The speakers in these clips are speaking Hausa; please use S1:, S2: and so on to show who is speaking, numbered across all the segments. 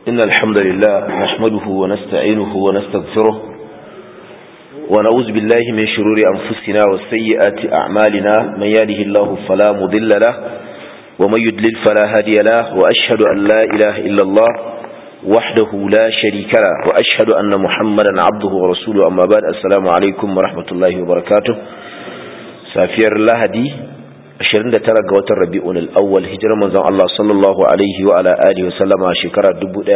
S1: إن الحمد لله نحمده ونستعينه ونستغفره ونعوذ بالله من شرور أنفسنا وسيئات أعمالنا من يهده الله فلا مضل له ومن يدلل فلا هادي له وأشهد أن لا إله إلا الله وحده لا شريك له وأشهد أن محمدا عبده ورسوله أما بعد السلام عليكم ورحمة الله وبركاته سافير الله دي 29 ga watan Rabi'un al-Awwal hijirar manzon Allah sallallahu alaihi wa ala alihi wa sallama shekara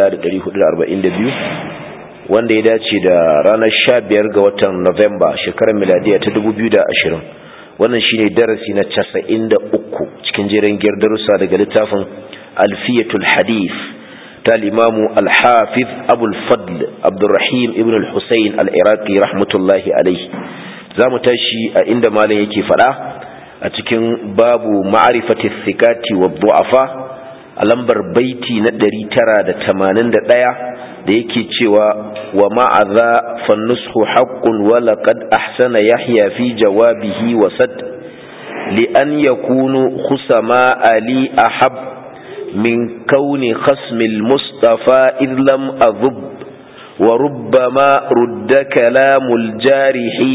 S1: 1442 wanda ya dace da ranar 15 ga watan November shekarar miladiya ta 2020 wannan shine darasi na 93 cikin jerin giyar darussa daga littafin Alfiyatul Hadith ta al-Imam al-Hafiz Abu al-Fadl Abdurrahim ibn al-Husayn al-Iraqi rahmatullahi alaihi zamu tashi a inda malam yake fada a cikin babu ma'arifati thikati wa du'afa a lambar baiti na 981 da yake cewa wa ma'adha fannushu haqqun wa laqad ahsana yahya fi jawabihi wa sad li an yakunu khusama ali ahab min kauni khasmi al-mustafa id lam adhub wa rubbama rudda kalamul jarihi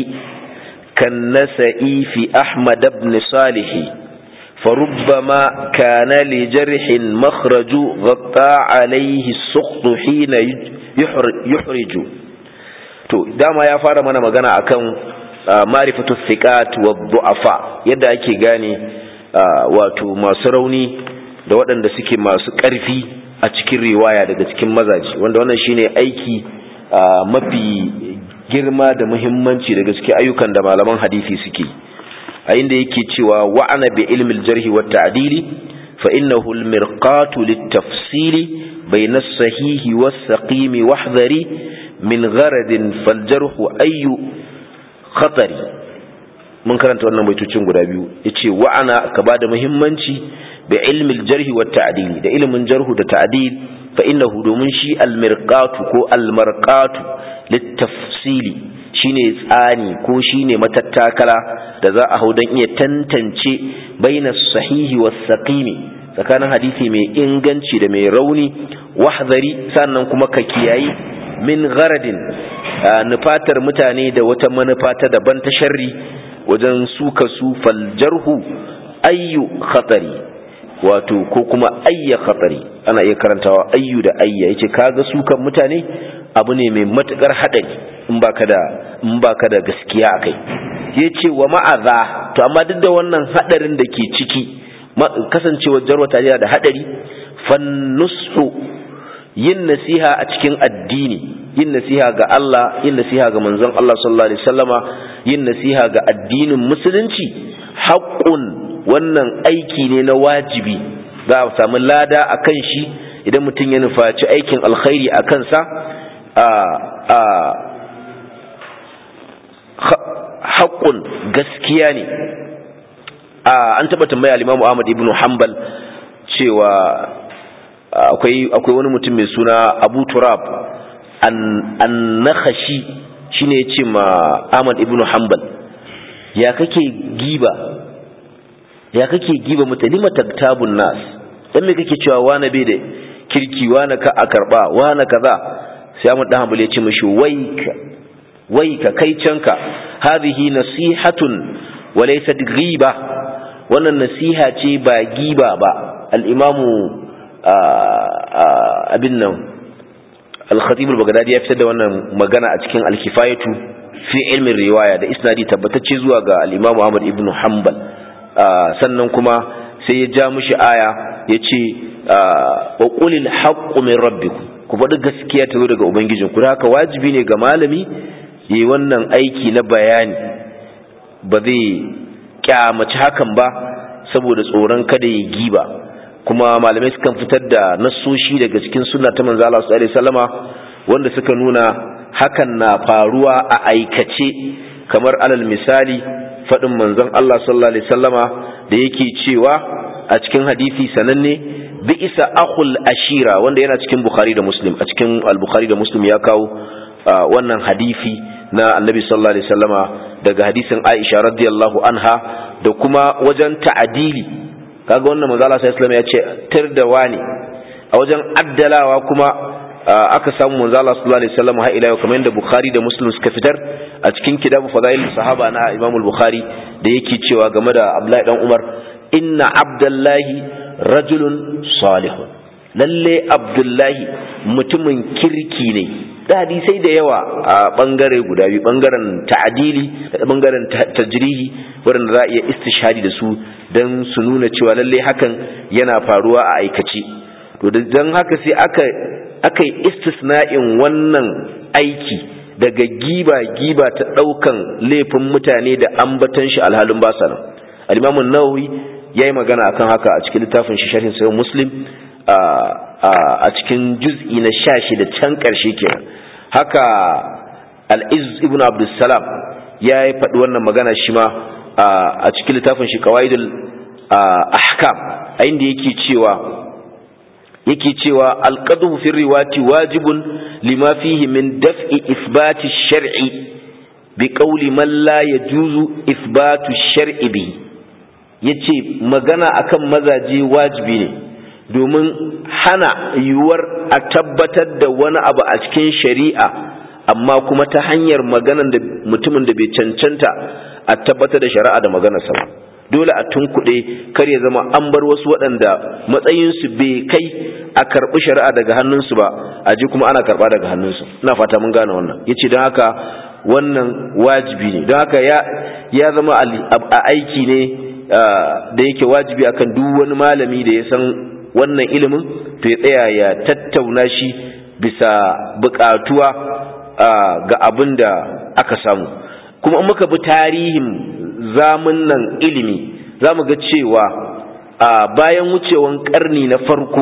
S1: كالنسئي في أحمد بن صالح فربما كان لجرح مخرج غطى عليه السخط حين يحرج to dama ya fara mana magana akan marifatu thiqat wa du'afa yadda ake gane wato masu rauni da waɗanda suke masu ƙarfi a cikin riwaya daga cikin mazaji wanda wannan shine aiki mafi girma da muhimmanci daga cikin ayyukan da malaman hadisi suke a inda yake cewa wa'ana bi ilmi al-jarh wa ta'dili fa innahu al-mirqatu lit-tafsili bayna as-sahih was-saqim wahdhari min gharadin fal-jarh ayyu khatari mun karanta wannan baitocin guda biyu yace wa'ana ka bada muhimmanci bi ilmi al-jarh wa ta'dili da ilmin jarh da ta'dil fa innahu domin shi al-mirqatu ko al-marqatu littafsili shine tsani ko shine matattakala da za a hau don iya tantance baina sahihi was saqimi tsakanin hadisi mai inganci da mai rauni wahzari sannan kuma ka kiyayi min gharadin nufatar mutane da wata manufa ta daban ta sharri wajen suka su faljarhu ayyu khatari wato ko kuma ayya khatari ana iya karantawa ayyu da ayya yace kaga sukan mutane abu ne mai matukar haɗari in baka da in baka da gaskiya akai yace wa ma'aza to amma duk da wannan hadarin da ke ciki kasancewar jarwata yana da hadari fannusu yin nasiha a cikin addini yin nasiha ga Allah yin nasiha ga manzon Allah sallallahu alaihi wasallama yin nasiha ga addinin musulunci haqqun wannan aiki ne na wajibi za a samu lada akan shi idan mutum ya nufaci aikin alkhairi a kansa haƙƙun gaskiya ne an taɓa tambaya limamu ahmad ibn hanbal cewa akwai wani mutum mai suna abu turab an nakhashi shi ne ce ma ahmad ibn hanbal ya kake giba ya kake giba mutane mataktabun nas dan me kake cewa wane bai da kirki wane ka a karba wane kaza sai Ahmad dan Hanbali ya ce mishi waika waika kai canka hadhihi nasihatun wa laysat ghiba wannan nasiha ce ba giba ba al-imamu abin nan al-khatib al-baghdadi ya fitar da wannan magana a cikin al-kifayatu fi ilmin riwaya da isnadi tabbatacce zuwa ga al-imamu Ahmad ibn Hanbal sannan kuma sai ya ja mishi aya yace wa qulil haqqu min rabbikum ku faɗi gaskiya ta zo daga ubangijin ku haka wajibi ne ga malami yi wannan aiki na bayani ba zai kyamaci hakan ba saboda tsoron kada ya giba kuma malamai sukan fitar da nassoshi daga cikin sunna ta manzo Allah sallallahu alaihi wasallama wanda suka nuna hakan na faruwa a aikace kamar alal misali faɗin manzon Allah sallallahu alaihi wasallama da yake cewa a cikin hadisi sananne bi'isa akhul ashira wanda yana cikin bukhari da muslim a cikin al-bukhari da muslim ya kawo wannan hadisi na annabi sallallahu alaihi wasallama daga hadisin aisha radiyallahu anha da kuma wajen ta'adili kaga wannan manzo Allah sallallahu alaihi wasallam ya ce tir da wani a wajen addalawa kuma aka samu manzo Allah sallallahu alaihi wasallam har ila kamar yadda Bukhari da Muslim suka fitar a cikin kitabu fadail sahaba na Imam al-Bukhari da yake cewa game da Abdullahi dan Umar inna abdullahi rajulun salihun lalle Abdullahi mutumin kirki ne da hadisai da yawa a bangare guda biyu bangaren ta'adili da bangaren tajrihi waɗanda za a iya istishhadi da su don su nuna cewa lalle hakan yana faruwa a aikace to don haka sai aka aka yi istisna'in wannan aiki daga giba-giba ta ɗaukan laifin mutane da ambatan shi alhalin basa nan alimamun nawawi ya yi magana akan haka a cikin littafin shi sharhin sayan muslim a cikin juz'i na sha da can ƙarshe kenan haka al'iz ibn abdulsalam ya yi faɗi wannan magana shi ma a cikin littafin shi kawaidul ahkam a inda yake cewa yake cewa alqadhu fi riwati wajibun lima fihi min daf'i ithbati shar'i bi qawli man la yajuzu ithbatu shar'i bi yace magana akan mazaje wajibi ne domin hana yiwuwar a tabbatar da wani abu a cikin shari'a amma kuma ta hanyar maganan da mutumin da bai cancanta a tabbatar da shari'a da maganarsa ba dole a tunkuɗe kar ya zama an bar wasu waɗanda matsayinsu bai kai a karɓi shari'a daga hannunsu ba a ji kuma ana karɓa daga hannunsu ina fata mun gane wannan ya ce don haka wannan wajibi ne don haka ya zama a aiki ne da yake wajibi akan duk wani malami da ya san wannan ilimin to ya tsaya ya tattauna shi bisa buƙatuwa ga abin da aka samu kuma in muka bi tarihin zamun nan ilimi za mu ga cewa a bayan wucewan karni na farko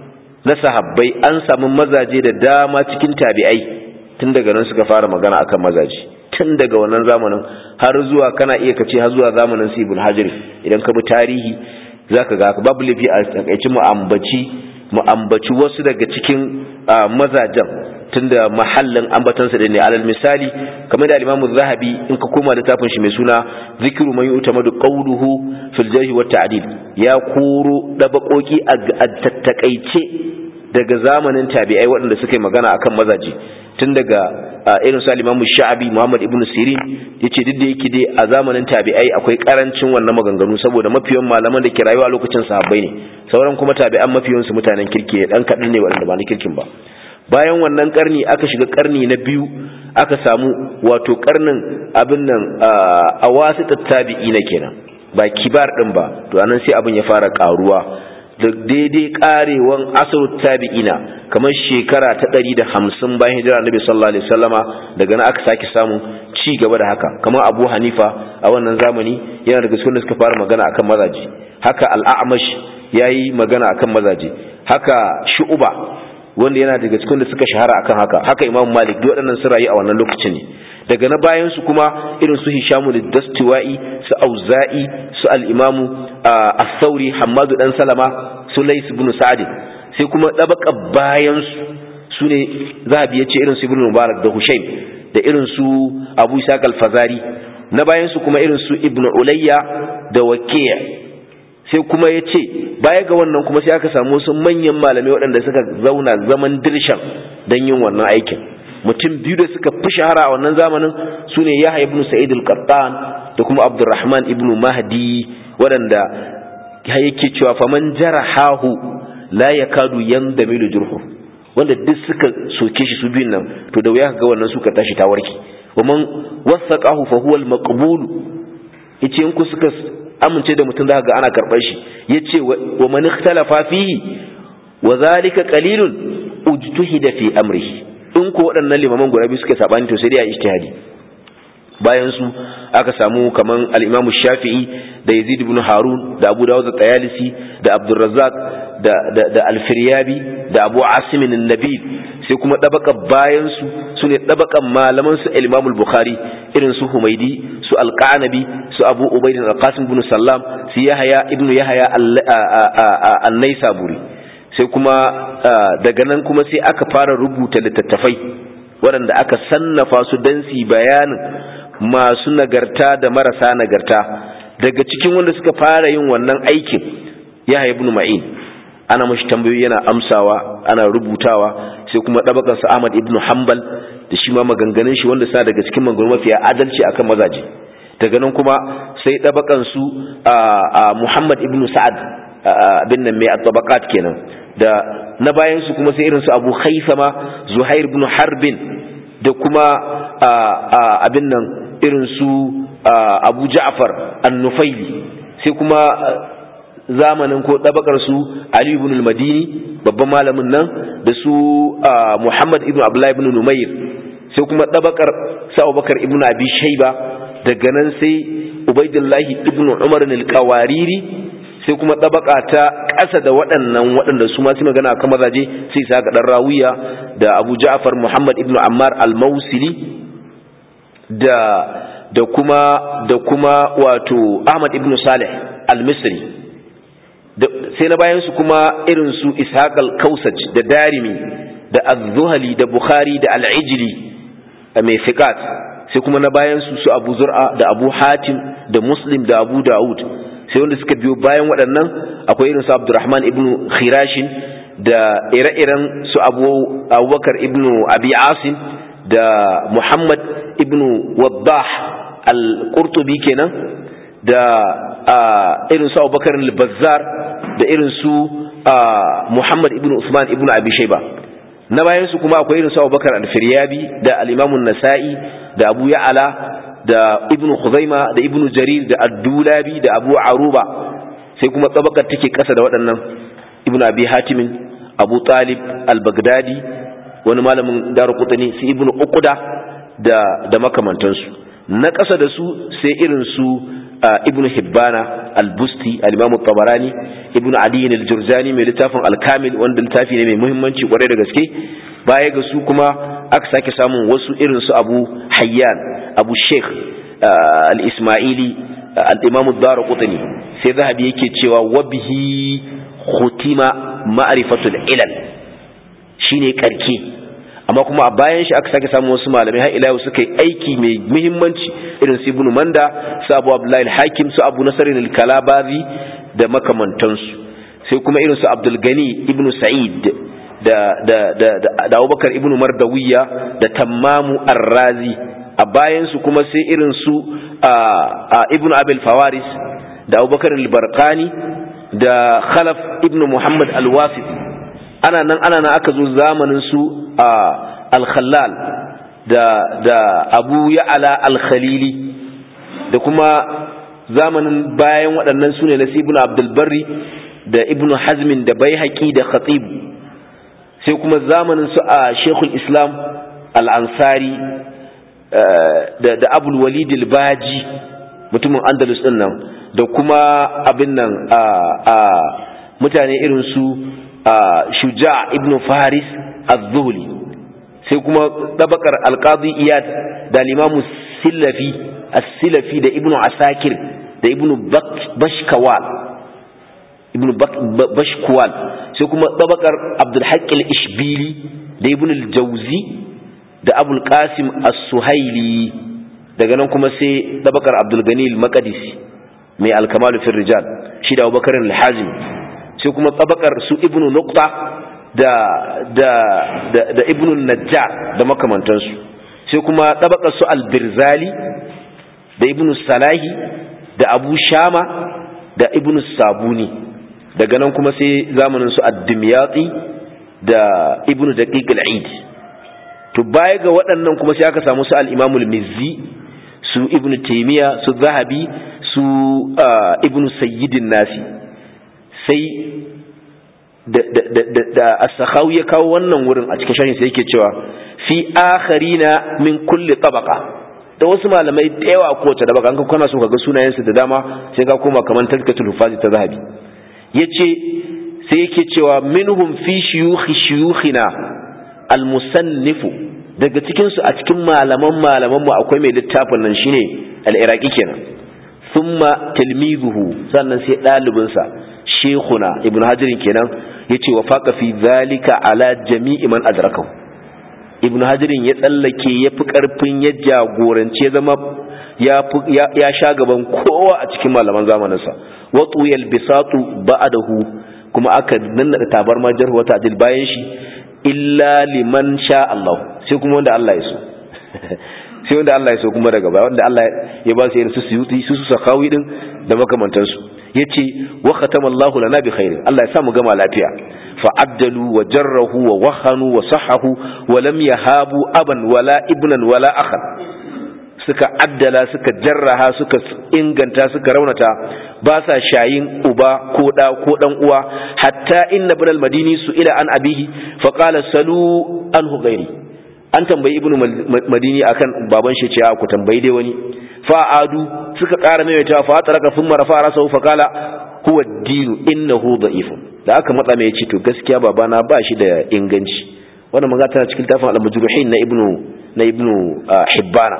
S1: na sahabbai an samu mazaje da dama cikin tabi'ai tun daga nan suka fara magana akan mazaje tun daga wannan zamanin har zuwa kana iya kace har zuwa zamanin su ibn hajar idan ka bi tarihi zaka ga babu lafi a takaici mu ambaci mu ambaci wasu daga cikin mazajen tunda mahallin ambatansa da ne alal misali kamar da al-Imam zahabi in ka koma littafin shi mai suna zikru man yu'tamadu qawluhu fil jarh wa ta'dil ya koro dabakoki a tattakaice daga zamanin tabi'ai waɗanda suka yi magana akan mazaje tun daga irin su al-Imam Sha'abi Muhammad ibn Sirin yace duk da yake dai a zamanin tabi'ai akwai karancin wannan maganganu saboda mafiyan malaman da ke rayuwa a lokacin sahabbai ne sauran kuma tabi'an mafiyan su mutanen kirki dan kadan ne waɗanda ba na kirkin ba bayan wannan karni aka shiga karni na biyu aka samu wato karnin abin nan a wasu tattabi'i na kenan ba kibar din ba to anan sai abin ya fara karuwa da daidai karewan asar tabi'ina kamar shekara ta ɗari da hamsin bayan hijira annabi sallallahu alaihi wasallama daga nan aka sake samu ci gaba da haka kamar abu hanifa a wannan zamani yana daga cikin da suka fara magana akan mazaje haka al'amash yayi magana akan mazaje haka shu'uba wanda yana daga cikin da suka shahara akan haka haka imam malik duk waɗannan su rayu a wannan lokacin ne daga na bayan su kuma irin su hishamu da dastiwa'i su auza'i su al-imamu as-sauri hammadu dan salama su lais ibn sa'd sai kuma dabaka bayan su sune zahabi yace irin su ibn mubarak da hushaim da irin su abu isaq al-fazari na bayan su kuma irin su ibn ulayya da waqi' sai kuma ya ce baya ga wannan kuma sai aka samu wasu manyan malamai waɗanda suka zauna zaman dirshan don yin wannan aikin mutum biyu da suka fi shahara a wannan zamanin su ne yahya ibn sa'id al-qattan da kuma abdurrahman ibn mahdi waɗanda yake cewa faman jarahahu la yakadu yandamilu jurhu wanda duk suka soke shi su biyun nan to da wuya ga wannan suka tashi ta warke wa man wasaqahu fa huwa al-maqbul yace in ku suka amince da mutum zaka ga ana karɓar shi yace wa man ikhtalafa fihi wa zalika qalilun ujtuhida fi amrihi in ko waɗannan limaman guda biyu suka sabani to sai dai a ijtihadi bayan su aka samu kaman al-Imam Shafi'i da Yazid ibn Harun da Abu Dawud at-Tayalisi da Abdurrazzaq da da, da Al-Firyabi da Abu Asim an-Nabil sai kuma dabaka bayan su sune dabakan malaman su Imam al-Bukhari irin su Humaydi su Al-Qanabi su Abu Ubayd al-Qasim ibn Sallam su Yahya ibn Yahya an-Naisaburi sai kuma daga nan kuma sai aka fara rubuta littattafai waɗanda aka sannafa su don su bayanin masu nagarta da marasa nagarta daga cikin wanda suka fara yin wannan aikin ya ibn ma'in ana mashi tambayoyi yana amsawa ana rubutawa sai kuma ɗabakan sa Ahmad ibn Hanbal da shi ma maganganun shi wanda suna daga cikin maganganu mafiya adalci akan mazaje daga nan kuma sai ɗabakan su a Muhammad ibn Sa'ad abin nan mai at-tabaqat kenan da na bayan su kuma sai irin su Abu Khaythama Zuhair ibn Harbin da kuma abin nan irin su Abu Ja'far An-Nufaili sai kuma zamanin ko ɗabakar su Ali ibn al-Madini babban malamin nan da su Muhammad ibn Abdullah ibn Numayr sai kuma ɗabakar sa Abubakar ibn Abi Shayba daga nan sai Ubaidullah ibn Umar al-Qawariri sai kuma ɗabaka ta ƙasa da waɗannan waɗanda su ma su magana kan mazaje sai sa ga dan Rawiya da Abu Ja'far Muhammad ibn Ammar al-Mausili da da kuma da kuma wato Ahmad ibn Salih al-Misri sai na bayan su kuma irin su ishaq al-kausaj da darimi da az-zuhali da bukhari da al-ijli mai fiqat sai kuma na bayan su su abu zur'a da abu hatim da muslim da abu daud sai wanda suka biyo bayan waɗannan akwai irin su abdurrahman ibn khirashin da ire-iren su abu abubakar ibn abi asim da muhammad ibn waddah al-qurtubi kenan da irin su abubakar al-bazzar da irin su muhammad ibn usman ibn abi shaiba na bayan su kuma akwai irin su abubakar al-firyabi da al-imam nasai da abu ya'ala da ibn khuzaima da ibn jarir da ad-dulabi da abu aruba sai kuma tsabakar take kasa da waɗannan ibn abi hatimin abu talib al-baghdadi wani malamin daru kutani su ibn uquda da da makamantansu na kasa da su sai irin su ibn hibbana al-busti al-imam tabarani ibn adi al-jurzani mai littafin al-kamil wanda littafi ne mai muhimmanci kwarai da gaske baya ga su kuma aka sake samun wasu irin su abu hayyan abu sheikh al-ismaili al-imam ad-darqutni sai zahabi yake cewa wabihi khutima ma'rifatul ilal shine karke amma kuma a bayan shi aka sake samun wasu malamai har ila suka yi aiki mai muhimmanci irin su ibnu manda su abu abdullahi al-hakim su abu nasarin al-kalabazi da makamantansu sai kuma irin su abdul gani ibnu sa'id da da da da abubakar ibnu mardawiya da tammamu ar-razi a bayan su kuma sai irin su ibnu abil fawaris da abubakar al-barqani da khalaf ibnu muhammad al-wasiti ana nan ana nan aka zo zamanin su a al-khallal da da abu ya'ala al-khalili da kuma zamanin bayan waɗannan sune na ibn abdul barri da ibn hazmin da baihaqi da khatib sai kuma zamanin su a shekul islam al-ansari da da abul walid al-baji mutumin andalus din nan da kuma abin nan a mutane irin su shuja ibn faris az-zuhli sai kuma tabakar al-qadi iyad da limamu silafi as-silafi da ibnu asakir da ibnu bashkawal ibnu bashkwal sai kuma tabakar abdul haqq al-ishbili da ibnu al-jawzi da abul qasim as-suhaili daga nan kuma sai tabakar abdul gani al-maqdisi mai al-kamal fi rijal shi da abubakar al-hazim sai kuma tabakar su ibnu nuqta da da da, da ibnu najjar da makamantansu sai kuma tabakar su al-birzali da ibnu salahi da abu shama da ibnu sabuni daga nan kuma sai zamanin su ad-dimyati da ibnu daqiq al-eid to baya ga waɗannan kuma sai aka samu su al-imam al-mizzi su ibnu taymiya su zahabi su ibnu sayyidin nasi sai da as-sakhawi ya kawo wannan wurin a cikin sharhin sai yake cewa fi akharina min kulli tabaqa da wasu malamai da yawa ko ta dabaka an kana so ka ga sunayen su da dama sai ka koma kaman tazkatul hufazi ta zahabi yace sai yake cewa minhum fi shuyukhi shuyukhina al-musannifu daga cikin su a cikin malaman malaman mu akwai mai littafin nan shine al-iraqi kenan thumma tilmizuhu sannan sai ɗalibinsa shekuna ibn hajirin kenan ya ce wa faƙa fi zalika ala jami'i man adrakahu ibn hajirin ya tsallake ya fi ƙarfin ya jagorance zama ya sha gaban kowa a cikin malaman zamaninsa watu yalbisatu ba'adahu kuma aka nannaɗa tabarma jarhu wa ta'dil bayan shi illa liman sha Allah sai kuma wanda Allah ya so sai wanda Allah ya so kuma daga baya wanda Allah ya ba su irin su suyuti su su sakawi din da makamantansu yace wa khatama Allahu lana bi khairin Allah ya sa mu gama lafiya fa addalu wa jarrahu wa wahanu wa sahahu wa lam yahabu aban wala ibnan wala akhan suka addala suka jarraha suka inganta suka raunata ba sa shayin uba ko da ko dan uwa hatta inna ibn al-madini su ila an abihi fa qala salu anhu ghairi an tambayi ibnu madini akan baban shi ce ku tambayi dai wani fa adu suka ƙara maimaita fa taraka thumma rafa rasahu fa qala huwa ad-din innahu da'ifun da aka matsa mai ce to gaskiya babana ba shi da inganci wannan magana tana cikin tafin al-majruhin na ibnu na ibnu hibbana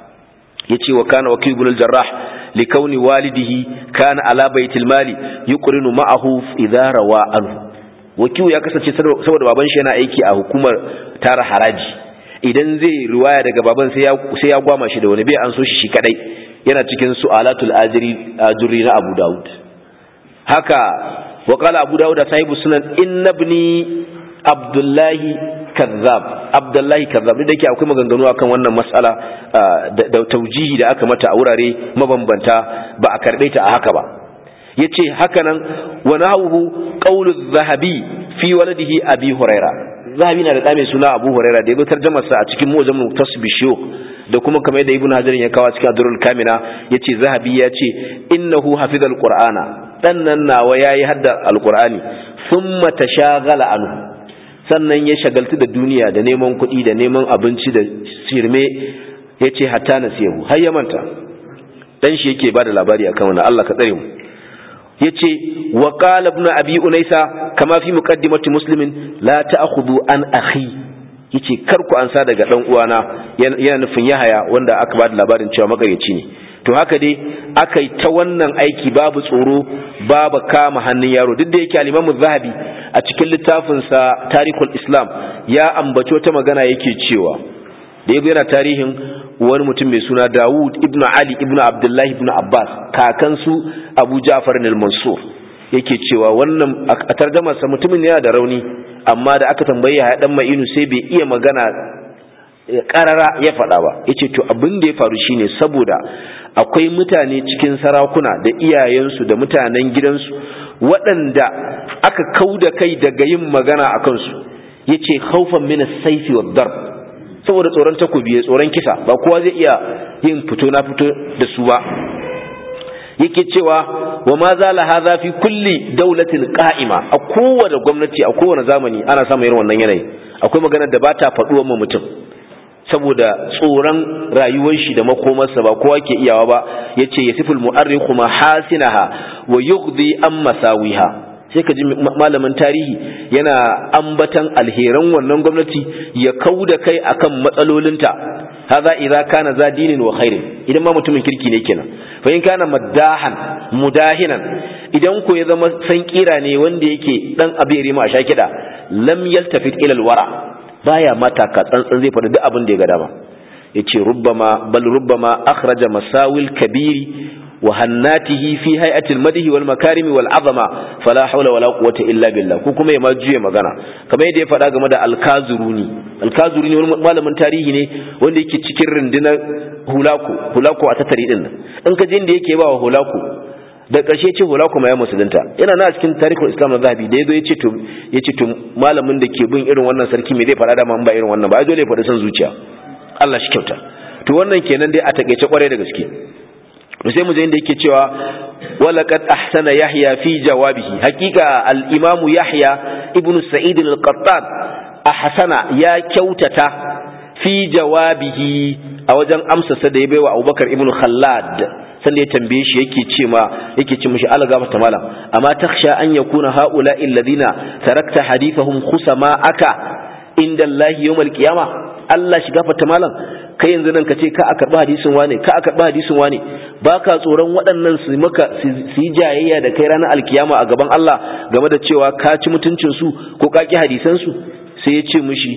S1: yace wa kana wakil ibn al-jarrah li kauni walidihi kana ala baitil mali yuqrinu ma'ahu idha rawa anhu wakil ya kasance saboda baban shi yana aiki a hukumar tara haraji idan zai riwaya daga baban sai ya sai ya gwama shi da wani bai an so shi shi kadai yana cikin su'alatul ajri ajri na Abu Dawud haka wa qala Abu Dawud sahibu sunan inna ibni Abdullahi kazzab Abdullahi kazzab da yake akwai maganganu akan wannan mas'ala da taujihi da aka mata a wurare mabambanta ba a karbe ta a haka ba yace haka nan wa nahu qawlu zahabi fi waladihi abi huraira zahabi na da ɗa mai suna abu huraira da ya tarjama sa a cikin mujam tasbi shuyukh da kuma kamar yadda ibnu hajar ya kawo cikin adrul kamina yace zahabi ya ce innahu hafizal qur'ana dan nan nawa yayi hadda alqur'ani thumma tashaghala anhu sannan ya shagaltu da duniya da neman kuɗi da neman abinci da sirme yace hatta nasiyahu har ya manta dan shi yake bada labari akan wannan Allah ka tsare mu yace wa qala ibn abi unaysa kama fi muqaddimati muslimin la ta'khudhu an akhi yace kar ku ansa daga dan uwana yana nufin yahaya wanda aka ba da labarin cewa magayyaci ne to haka dai aka yi ta wannan aiki babu tsoro babu kama hannun yaro duk da yake al-Imam zahabi a cikin littafinsa Tarikhul Islam ya ambaci wata magana yake cewa da yabo yana tarihin wani mutum mai suna Dawud ibn Ali ibn Abdullah ibn Abbas kakansu Abu Ja'far al-Mansur yake cewa wannan a tarjamarsa mutumin yana da rauni amma da aka tambaye ya dan ma'inu sai bai iya magana karara ya faɗa ba yace to abin da ya faru shine saboda akwai mutane cikin sarakuna da iyayensu da mutanen gidansu waɗanda aka kauda kai daga yin magana a kansu yace khaufan min as-sayfi wad-darb saboda tsoron takobi tsoron kisa ba kowa zai iya yin fito na fito da su ba yake cewa wa ma zala hadha fi kulli dawlatin qa'ima a kowace gwamnati a kowane zamani ana samun irin wannan yanayi akwai magana da ba ta faduwar mu mutum saboda tsoron rayuwar shi da makomarsa ba kowa ke iyawa ba yace yasiful mu'arrikhu mahasinaha wa yughdi an masawiha sai ka ji malamin tarihi yana ambatan alheran wannan gwamnati ya kauda kai akan matsalolinta hadha idza kana za dinin wa khairin idan ma mutumin kirki ne kenan fa in kana maddahan mudahinan idan ko ya zama san kira ne wanda yake dan abiri ma sha kida lam yaltafit ila alwara baya mata ka tsantsan zai faɗi duk abin da ya ga dama yace rubbama bal rubbama akhraja masawil kabiri wa hannatihi fi hay'atil madhi wal makarim wal azama fala hawla wala quwwata illa billah ko kuma ya ma juye magana kamar yadda ya faɗa game da alkazuruni alkazuruni wani malamin tarihi ne wanda yake cikin rundunar hulaku hulaku a tattari din nan in ka je inda yake ba wa hulaku da ƙarshe ce hulaku ma ya musulunta yana na cikin tarihul islam na zahabi da yazo yace to yace to malamin da ke bin irin wannan sarki me zai faɗa da man ba irin wannan ba ai dole ya faɗi son zuciya Allah shi kyauta to wannan kenan dai a takeice kwarai da gaske to sai mu je inda yake cewa walaqad ahsana yahya fi jawabihi hakika al-imamu yahya ibn sa'id al-qattan ahsana ya kyautata fi jawabihi a wajen amsa da ya baiwa abubakar ibn khallad sanda ya tambaye shi yake ce ma yake ce mishi alga mata malam amma takhsha an yakuna haula alladhina tarakta hadithahum khusama aka inda Allah yawmal qiyama Allah shiga fata malam kai yanzu nan ka ce ka a karɓi hadisin wane ka a karɓi hadisin wane ba ka tsoron waɗannan su maka su yi jayayya da kai ranar alkiyama a gaban Allah game da cewa ka ci mutuncin su ko ka ki hadisan su sai ya ce mishi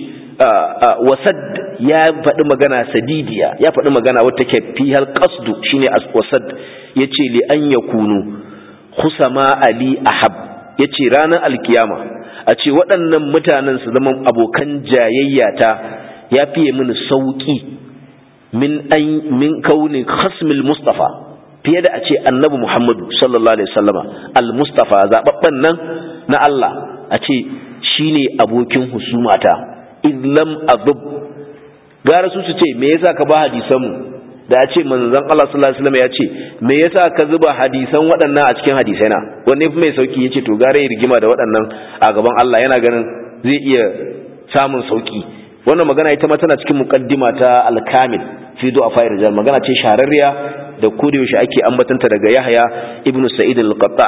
S1: wasad ya faɗi magana sadidiya ya faɗi magana wata ke fi hal qasdu shine wasad yace li an yakunu khusama ali ahab yace ranar alkiyama a ce waɗannan mutanen su zama abokan jayayyata ya fiye mini sauki min an min kauni khasmil mustafa fiye da a ce annabi muhammadu sallallahu alaihi wasallama al mustafa zababben nan na Allah a ce shine abokin husumata idlam azub gara su su ce me yasa ka ba hadisan mu da ya ce manzon Allah sallallahu alaihi wasallam ya ce me yasa ka zuba hadisan waɗannan a cikin hadisai na wanne fi mai sauki yace to gara ya rigima da waɗannan a gaban Allah yana ganin zai iya samun sauki wannan magana ita ma tana cikin muqaddima ta al-kamil fi du'afa rijal magana ce shahararriya da kodayaushe ake ambatanta daga Yahya ibnu Sa'id al-Qattan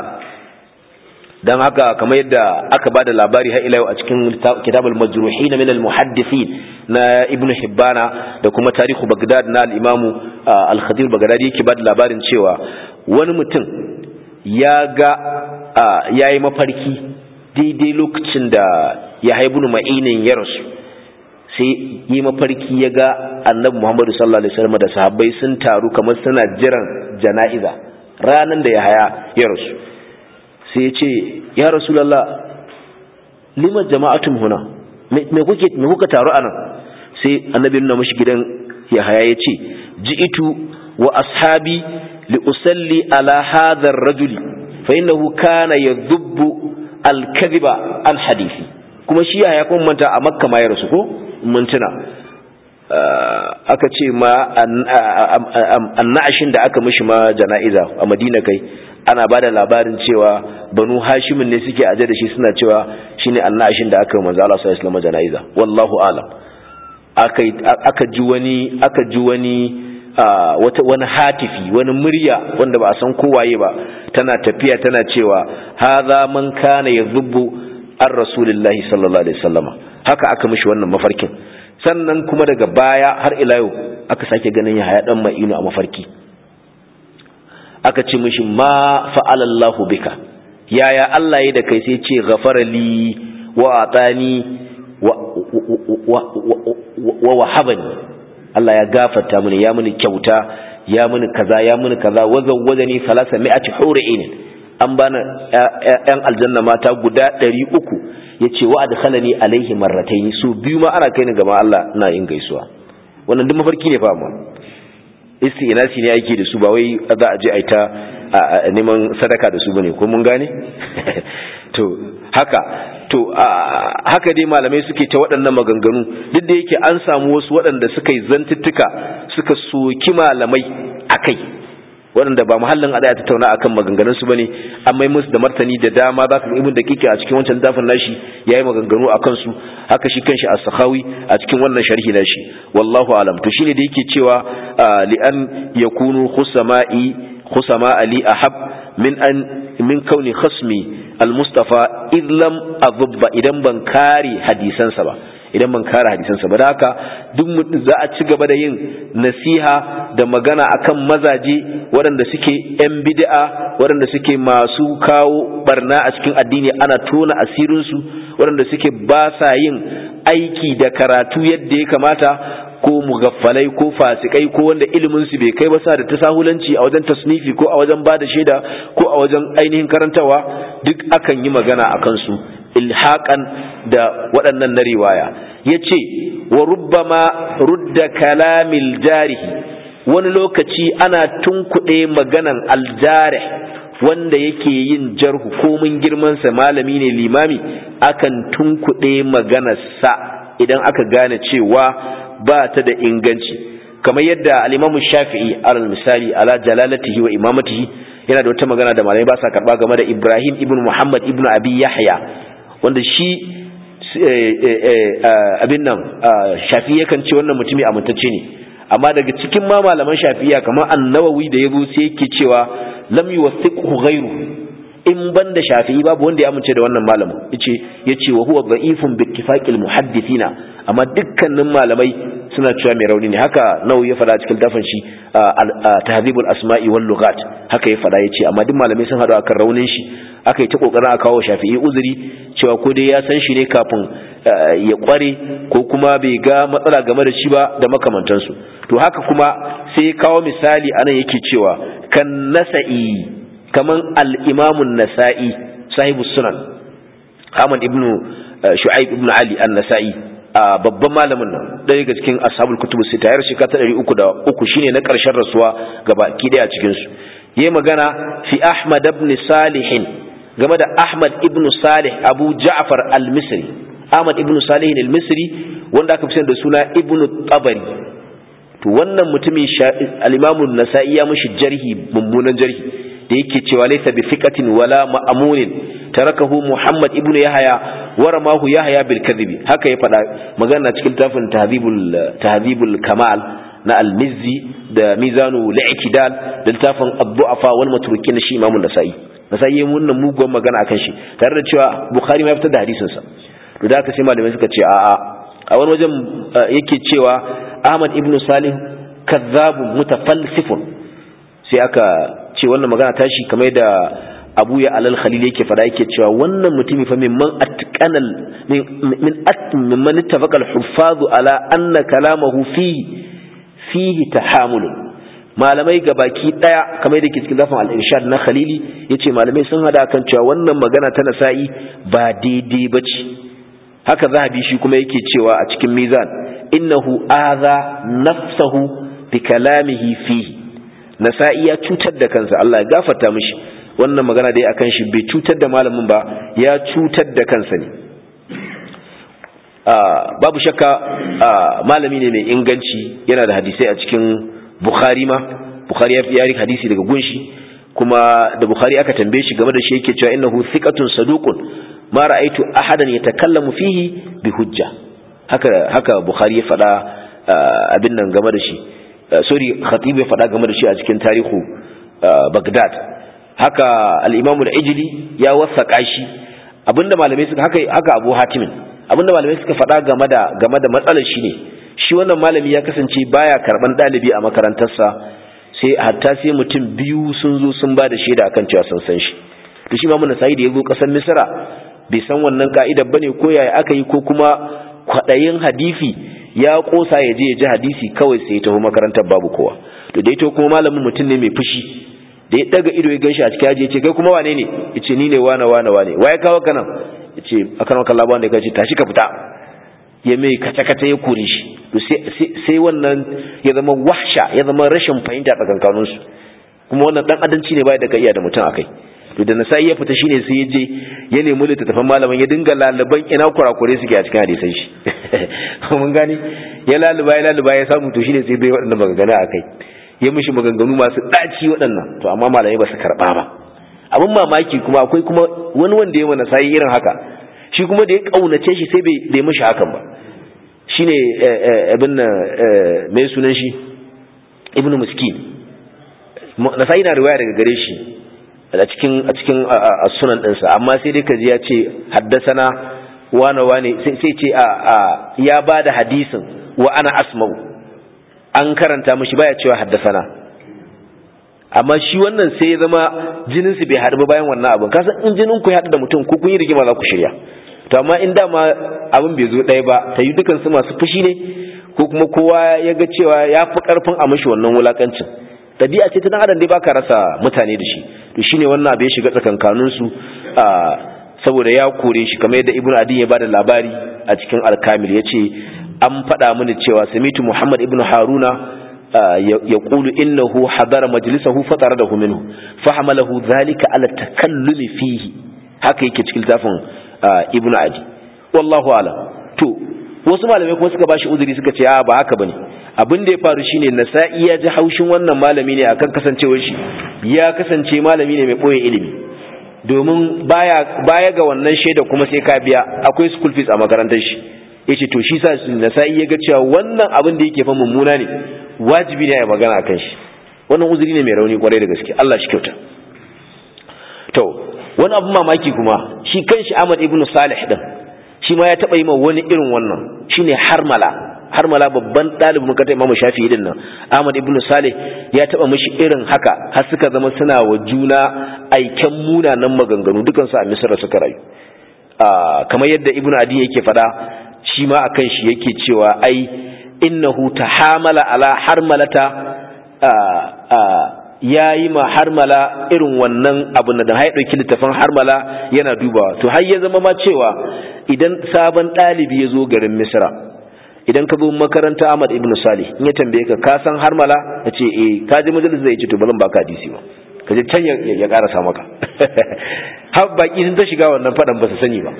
S1: dan haka kamar yadda aka bada labari har ila yau a cikin kitabul majruhin min al muhaddithin na ibnu hibbana da kuma tarihu bagdad na al imam al khadir bagdadi yake bada labarin cewa wani mutum ya ga yayi mafarki daidai lokacin da ya haibu ma'inin ya rasu sai yi mafarki ya ga annabi muhammadu sallallahu alaihi wasallam da sahabbai sun taru kamar suna jiran jana'iza ranan da ya haya ya rasu sai ya ce ya rasulallah lima jama'atun huna me kuke me kuka taru anan sai annabi nuna mashi gidan yahaya ya ce ji'itu wa ashabi li usalli ala hadha ar-rajuli fa innahu kana yadhubbu al-kadhiba an hadisi kuma shi yahaya kuma manta a makka ma ya rasu ko mun tuna aka ce ma annashin da aka mishi ma jana'iza a madina kai ana ba da labarin cewa banu hashimin ne suke aje da shi suna cewa shine annashin da aka manzo Allah sallallahu alaihi jana'iza wallahu alam aka ji wani aka ji wani wata wani hatifi wani murya wanda ba a san kowaye ba tana tafiya tana cewa hadha man kana yadhubbu ar rasulillahi sallallahu alaihi wasallama haka aka mishi wannan mafarkin sannan kuma daga baya har ila yau aka sake ganin ya haya dan ma'inu a mafarki aka ce mishi ma fa'alallahu bika yaya Allah ya da kai sai ce ghafara li wa atani wa wahabani Allah ya gafarta mini ya mini kyauta ya mini kaza ya mini kaza wa zawwajani salasa mi'ati hura'in an bana yan aljanna mata guda ɗari uku ya ce wa adkhalani alaihi marrataini su biyu ma ana kai ni gaba Allah ina yin gaisuwa wannan duk mafarki ne fa amma istinasi ne yake da su ba wai za a je a ta neman sadaka da su bane ko mun gane to haka to haka dai malamai suke ta waɗannan maganganu duk da yake an samu wasu waɗanda suka yi zantuttuka suka soki malamai akai waɗanda ba muhallin a ta tattauna akan maganganun su bane an mai musu da martani da dama za ka ibn daqiqa a cikin wancan dafin nashi yayi maganganu akan su haka shi kanshi as-sakhawi a cikin wannan sharhi nashi wallahu alam to shine da yake cewa li an yakunu khusama'i khusama ali ahab min an min kauni khasmi al-mustafa id lam adhba idan ban kare hadisansa ba idan ban kare hadisansa ba da haka duk za a ci gaba da yin nasiha da magana akan mazaje waɗanda suke yan bid'a waɗanda suke masu kawo barna a cikin addini ana tona asirinsu waɗanda suke ba sa yin aiki da karatu yadda ya kamata ko mugaffalai ko fasikai ko wanda ilimin su bai kai ba sa da tasahulanci a wajen tasnifi ko a wajen bada shaida ko a wajen ainihin karantawa duk akan yi magana akan su ilhaqan da waɗannan na riwaya yace wa rubbama rudda kalamil jarihi wani lokaci ana tunkuɗe maganan aljarih wanda yake yin jarhu komin girmansa malami ne limami akan tunkuɗe maganarsa idan aka gane cewa ba ta da inganci kamar yadda al-imamu shafi'i alal misali ala jalalatihi wa imamatihi yana da wata magana da malamai ba sa karba game da ibrahim ibn muhammad ibn abi yahya wanda shi abin nan shafi yakan ce wannan mutumi amintacce ne amma daga cikin ma malaman shafiya kamar annawawi da yabo sai yake cewa lam yuwathiqhu ghayru in banda shafi'i babu wanda ya amince da wannan malamin yace yace wa huwa da'ifun bi ittifaqil muhaddithina amma dukkanin malamai suna cewa mai rauni ne haka nawawi ya fada cikin dafan shi tahdhibul asma'i wal lughat haka ya fada yace amma duk malamai sun hadu akan raunin shi aka yi ta kokarin a kawo shafi'i uzuri cewa ko dai ya san shi ne kafin ya kware ko kuma bai ga matsala game da shi ba da makamantansu to haka kuma sai kawo misali anan yake cewa kan nasa'i kaman al-imamun nasa'i sahibu sunan Ahmad ibn Shu'aib ibn Ali an-Nasa'i babban malamin nan ɗaya daga cikin ashabul kutubu sita yar shekara ta ɗari uku da uku shine na ƙarshen rasuwa gaba ki ɗaya a cikin su yayi magana fi Ahmad ibn Salih game da Ahmad ibn Salih Abu Ja'far al-Misri Ahmad ibn Salih al-Misri wanda aka fi da suna Ibn Tabari to wannan mutumin al-Imam an-Nasa'i ya mishi jarhi mummunan jarhi da yake cewa laysa bi thiqatin wala ma'munin tarakahu Muhammad ibn Yahya wa ramahu Yahya bil kadhibi haka ya faɗa magana cikin tafin tahdhibul tahdhibul kamal na al-Mizzi da mizanu al-i'tidal da littafin ad-du'afa wal matrukin shi Imam an-Nasa'i Nasa'i yayin wannan mugun magana akan shi tare da cewa Bukhari ma ya fitar da hadisin sa to da haka sai malamai suka ce a'a a wani wajen yake cewa Ahmad ibn Salih kazzabun mutafalsifun sai aka ce wannan magana tashi kamar da abu ya alal khalil yake fada yake cewa wannan mutumi fa mimman atqanal min at mimman ittafaqa al-huffaz ala anna kalamahu fi fihi tahamul malamai gabaki daya kamar da ke cikin zafin al-irshad na khalili yace malamai sun hada kan cewa wannan magana ta nasa'i ba daidai bace haka zahabi shi kuma yake cewa a cikin mizan innahu aza nafsahu bi kalamihi fihi nasa'i ya cutar da kansa Allah ya gafarta mishi wannan magana dai akan shi bai cutar da malamin ba ya cutar da kansa ne babu shakka malami ne mai inganci yana da hadisai a cikin bukhari ma bukhari ya fi hadisi daga gunshi kuma da bukhari aka tambaye shi game da shi yake cewa innahu thiqatun saduqun ma ra'aytu ahadan yatakallamu fihi bi hujja haka haka bukhari ya faɗa abin nan game da shi sorry khatib ya faɗa game da shi a cikin tarihu bagdad haka al-imam al-ijli ya wasaka shi abinda malamai suka haka haka abu hatimin abinda malamai suka faɗa game da game da matsalar shi ne shi wannan malami ya kasance baya karban dalibi a makarantarsa sai hatta sai mutum biyu sun zo sun ba da shaida akan cewa sun san shi to shi mamun sai da ya zo kasar misra bai san wannan ka'idar bane ko yaya aka yi ko kuma kwaɗayin hadisi ya kosa ya je ya ji hadisi kawai sai ya taho makarantar babu kowa to da ito kuma malamin mutum ne mai fushi da ya daga ido ya ganshi a cikin aji ya ce kai kuma wane ne ya ce ni ne wane wane wane waye kawo ka nan ya ce akan wakan labawan da ya ce tashi ka fita ya mai kace-kace ya kore shi to sai wannan ya zama wahsha ya zama rashin fahimta tsakankaninsu kuma wannan dan adanci ne bai da ka iya da mutum akai to da nasai ya fita shine sai ya je ya nemi littattafan malaman ya dinga lalaban ina kurakure suke a cikin hadisan shi mun gani ya laluba ya laluba ya samu to shine sai bai waɗannan maganganu akai ya mishi maganganu masu ɗaci waɗannan to amma malamai ba su karɓa ba abin mamaki kuma akwai kuma wani wanda ya mana sai irin haka shi kuma da ya kaunace shi sai bai da mishi hakan ba shine abin nan mai sunan shi ibnu miskin nasai na riwaya daga gare shi a cikin a cikin sunan ɗinsa amma sai dai kaji ya ce haddasana wane wane sai ce a ya ba da hadisin wa ana asma'u an karanta mashi baya cewa haddasana amma shi wannan sai ya zama jininsu bai haɗu ba bayan wannan abin kasan in jinin ku ya haɗu da mutum ko kun yi rigima za ku shirya to amma in dama abin bai zo ɗaya ba ta yi dukansu masu fushi ne ko kuma kowa ya ga cewa ya fi ƙarfin a mashi wannan wulakancin ɗabi'a ce ta dan adam dai baka rasa mutane da shi to shine wannan abu ya shiga tsakankanin su saboda ya kore shi kamar yadda ibnu adi ya bada labari a cikin alkamil yace an faɗa mini cewa samitu muhammad ibnu haruna ya qulu innahu hadara majlisahu fataradahu minhu fahamalahu dhalika ala takallumi fihi haka yake cikin tafin ibnu adi wallahu alam to wasu malamai kuma suka bashi uzuri suka ce a ba haka bane abin da ya faru shine nasa'i ya ji haushin wannan malami ne akan kasancewar shi ya kasance malami ne mai boye ilimi domin baya baya ga wannan shaida kuma sai ka biya akwai school fees a makarantar shi yace to shi sa nasa'i ya ga cewa wannan abin da yake fa mummuna ne wajibi ne a magana akan shi wannan uzuri ne mai rauni kwarai da gaske Allah shi kyauta to wani abin mamaki kuma shi kanshi Ahmad ibn Salih din shi ma ya taba yi ma wani irin wannan shine harmala har mala babban ɗalibin makarantar imamu shafi'i din nan ahmad ibn salih ya taɓa mishi irin haka har suka zama suna wa juna aiken munanan maganganu dukansu a misra suka rayu kamar yadda ibn adi yake faɗa shi ma akan shi yake cewa ai innahu tahamala ala harmalata ya yi ma harmala irin wannan abu da ya ɗauki littafin harmala yana dubawa to har ya zama ma cewa idan sabon ɗalibi ya zo garin misra idan ka zo makaranta ahmad ibn salih in ya tambaye ka ka san harmala ya ce eh ka ji majalis zai ce to ba zan baka hadisi ba ka je can ya karasa maka har baki sun ta shiga wannan faɗan ba su sani ba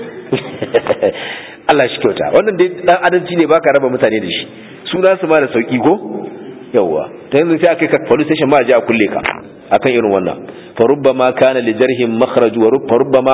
S1: Allah shi kyauta wannan dai dan adalci ne baka raba mutane da shi suna su ma da sauki ko yawwa ta yanzu sai aka kai police station ma a je a kulle ka akan irin wannan fa rubbama kana li jarhin makhraju wa rubbama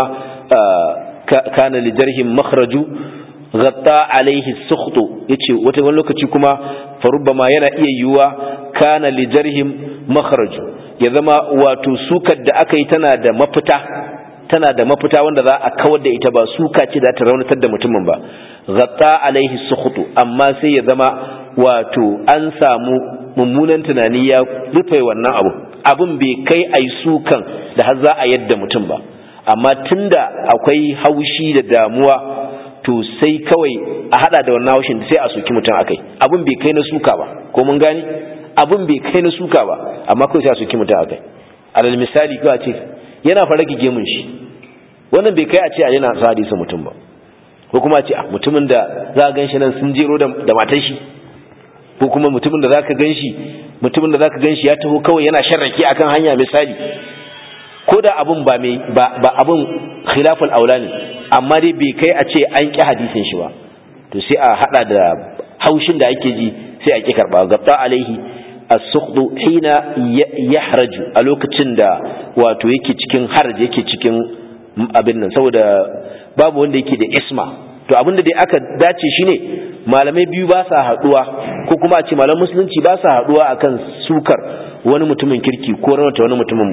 S1: kana li jarhin makhraju ghatta alaihi sukhtu yace wata wani lokaci kuma fa rubbama yana iya yiwuwa kana li jarhin makhraju ya zama wato sukar da aka yi tana da mafita tana da mafita wanda za a kawar da ita ba suka ce da ta raunatar da mutumin ba ghatta alaihi sukhtu amma sai ya zama wato an samu mummunan tunani ya rufe wannan abu abin bai kai ai sukan da har za a yadda mutum ba amma tunda akwai haushi da damuwa to sai kawai a hada da wannan haushin sai a soki mutum akai abin bai kai na suka ba ko mun gani abin bai kai na suka ba amma kawai sai a soki mutum akai alal misali kawai ce yana fara gige mun shi wannan bai kai a ce a yana sa hadisi mutum ba ko kuma a ce mutumin da za a gan shi nan sun jero da matar shi ko kuma mutumin da zaka ganshi mutumin da zaka ganshi ya taho kawai yana sharrake akan hanya misali ko da abun ba mai ba, ba abun khilaful aula ne amma dai bai kai a ce an ki hadisin shi ba to sai a hada da haushin da ake ji sai a ki karba gabta alaihi as-sukhdu hina yahraju a lokacin da wato yake cikin harj yake cikin abin nan saboda babu wanda yake da isma to abin da dai aka dace shine malamai biyu ba sa haduwa ko kuma a ce malam musulunci ba sa haduwa akan sukar wani mutumin kirki ko rawata wani mutumin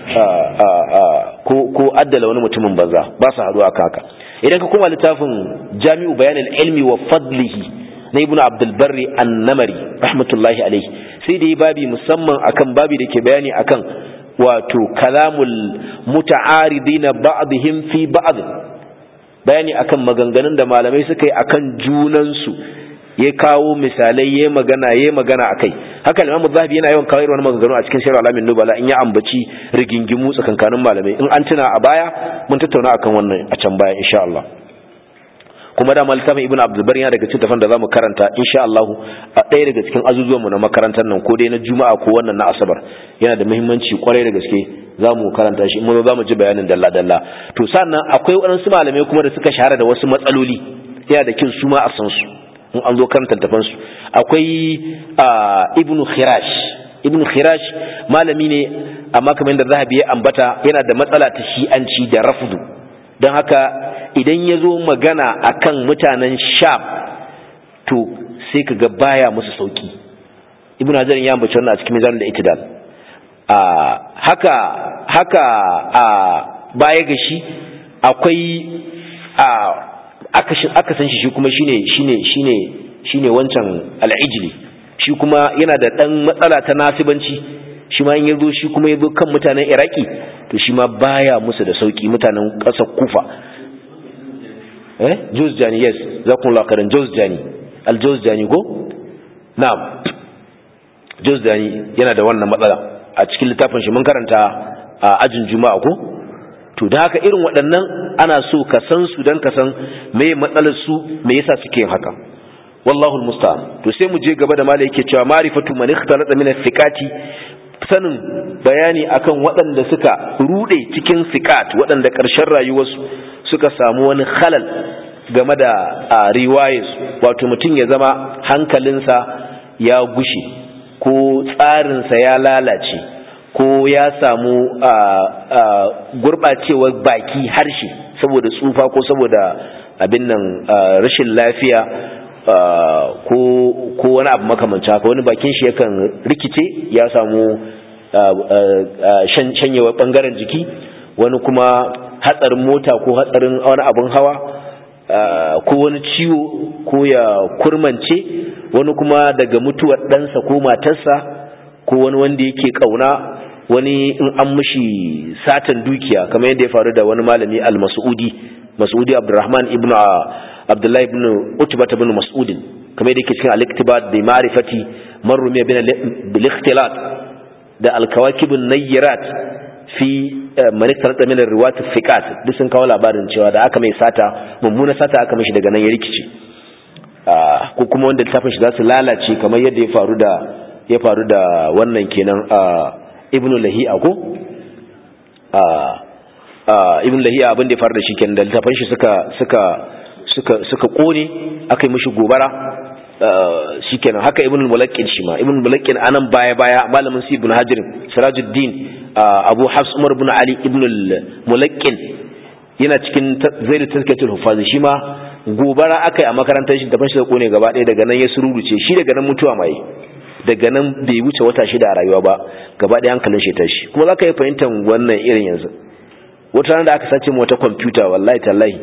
S1: ko ko addala wani mutumin banza ba sa haduwa akan haka idan ka koma littafin jami'u bayan ilmi wa fadlihi na ibnu abdul barri an-namari rahmatullahi alaihi sai da yi babi musamman akan babi da ke bayani akan wato kalamul muta'aridina ba'dihim fi ba'd bayani akan maganganun da malamai suka yi akan junansu ya kawo misalai ya magana ya magana akai haka Imam Zahabi yana yawan kawo irin maganganu a cikin Sirr Alamin Nubala in ya ambaci rigingimu tsakankanin malamai in an tuna a baya mun tattauna akan wannan a can baya insha Allah kuma da littafin Ibn Abdul Bar yana daga cikin tafan da zamu karanta insha Allah a ɗaya daga cikin azuzuwan mu na makarantar nan ko dai na Juma'a ko wannan na Asabar yana da muhimmanci kwarai da gaske za mu karanta shi mun za mu ji bayanin dalla-dalla to sannan akwai waɗansu malamai kuma da suka shahara da wasu matsaloli yana da kin su ma a san su in an zo karanta tafan su akwai ibnu khirash ibnu khirash malami ne amma kamar yadda zahabi ya ambata yana da matsala ta shi'anci da rafdu don haka idan ya zo magana akan mutanen sham to sai ka ga baya musu sauki ibnu hajar ya ambaci wannan a cikin mizan da itidal a haka haka a baya ga shi akwai a aka san shi shi kuma shine shine shine shine wancan al'ijli shi kuma yana da dan matsala ta nasibanci shi ma in yazo shi kuma yazo kan mutanen iraki to shi ma baya musu da sauki mutanen ƙasar kufa eh juzjani yes zakumullahu khairan juzjani al juzjani go na'am juzjani yana da wannan matsala a cikin littafin shi mun karanta a ajin juma'a ko to da haka irin waɗannan ana so ka san su dan ka san me matsalar su me yasa suke yin haka wallahu almusta'an to sai mu je gaba da malai yake cewa ma'rifatu man ikhtalata min thiqati sanin bayani akan waɗanda suka rude cikin thiqat waɗanda ƙarshen rayuwarsu suka samu wani khalal game da riwayarsu wato mutum ya zama hankalinsa ya gushe ko tsarinsa ya lalace ko ya samu gurɓacewar baki harshe saboda tsufa ko saboda abin nan rashin lafiya ko wani abu makamanci haka wani bakin shi yakan rikice ya samu shanyewar ɓangaren jiki wani kuma hatsarin mota ko hatsarin wani abin hawa ko wani ciwo ko ya kurmance wani kuma daga mutuwar ɗansa ko matarsa ko wani wanda yake ƙauna wani in an mushi satan dukiya kamar yadda ya faru da wani malami al-mas'udi mas'udi abdurrahman ibn abdullahi ibn utbah ibn mas'ud kamar yadda yake cikin al-iktibat bi ma'rifati man rumiya bin bil ikhtilat da alkawakibun nayyirat fi malik talata min riwayat fiqat duk sun kawo labarin cewa da aka mai sata mummuna sata aka mishi daga nan ya rikice ko kuma wanda littafin shi za su lalace kamar yadda ya faru da ya faru da wannan kenan ibnu lahi'a ko ibnu lahi'a abin da ya faru da shi kenan da littafin shi suka suka suka suka kone aka yi mishi gobara shikenan haka ibn al-mulaqqin shi ma ibn al-mulaqqin anan baya baya malamin si ibn hajar sirajuddin abu hafs umar ibn ali ibn al-mulaqqin yana cikin zaidu tazkiyatul hufaz shi ma gobara akai a makarantar shi da ban shi da kone gaba ɗaya daga nan ya sururuce shi daga nan mutuwa mai daga nan bai wuce wata shida a rayuwa ba gaba ɗaya hankalin shi tashi kuma zaka yi fahimtar wannan irin yanzu wata rana da aka sace mu wata kwamfuta wallahi tallahi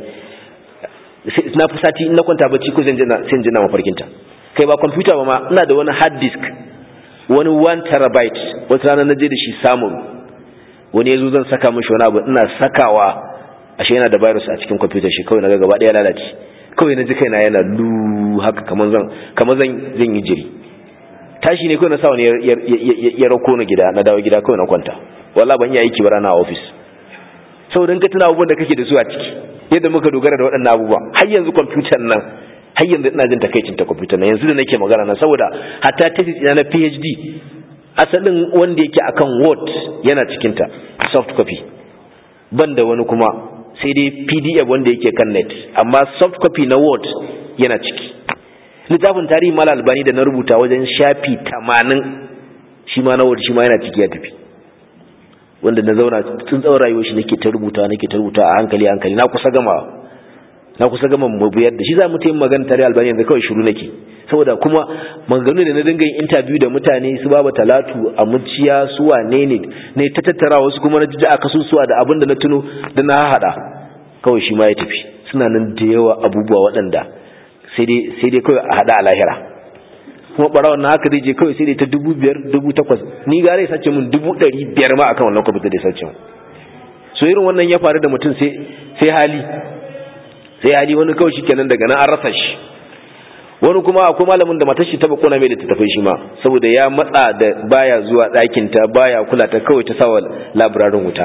S1: na fi sati na kwanta bacci ko zan jina mafarkinta kai ba kwamfuta ba ma ina da wani hard disk wani 1 terabyte wata rana na je da shi samun wani ya zo zan saka mashi wani abu ina sakawa ashe yana da virus a cikin kwamfuta shi kawai na ga gaba ɗaya lalace kawai na ji kaina yana lu haka kamar zan kamar zan zan yi jiri tashi ne kawai na sa wani ya rako na gida na dawo gida kawai na kwanta wallahi ban iya aiki ba rana a office saboda ka tuna abubuwan da kake da su a ciki yadda muka dogara da waɗannan abubuwa har yanzu kwamfutar nan har yanzu ina jin takaicin ta kwamfutar nan yanzu da nake magana nan saboda hatta thesis ina na PhD asalin wanda yake akan Word yana cikin ta soft copy ban da wani kuma sai dai PDF wanda yake kan net amma soft copy na Word yana ciki littafin tarihi mal albani da na rubuta wajen shafi 80 shi ma na Word shi ma yana ciki ya tafi wanda na zauna tun tsawon rayuwar shi nake ta rubuta nake ta rubuta a hankali hankali na kusa gama na kusa gama mabuyar da shi za mu ta yin magana tare albani yanzu kawai shiru nake saboda kuma maganganu da na dinga yin interview da mutane su baba talatu a muciya su wane ne ne ta tattara wasu kuma na jiji a kasusuwa da abin da na tuno da na haɗa kawai shi ma ya tafi suna nan da yawa abubuwa waɗanda sai dai kawai a haɗa a lahira kuma barawon na haka zai je kawai sai dai ta dubu biyar dubu takwas ni gara ya sace mun dubu ɗari biyar ma akan wannan kwamfuta da ya sace mun so irin wannan ya faru da mutum sai hali sai hali wani kawai shi kenan daga nan an rasa shi wani kuma akwai malamin da matar shi ta bakona mai da ta tafi shi ma saboda ya matsa da baya zuwa ɗakin ta baya kula ta kawai ta sawa labirarin wuta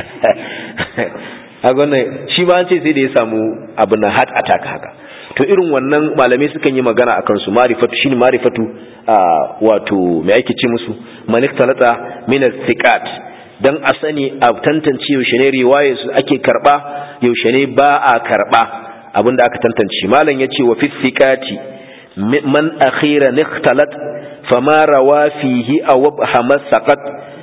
S1: a wannan shi ma an ce sai da ya samu abin na heart attack haka to irin wannan malamai sukan yi magana a kansu marifatu shine marifatu wato mai ake ce musu malik talata min thiqat dan a sani a tantance yaushe ne riwaye su ake karba yaushe ne ba a karba abinda aka tantance malam yace wa fi thiqati man akhira ikhtalat fama rawa fihi aw habama saqat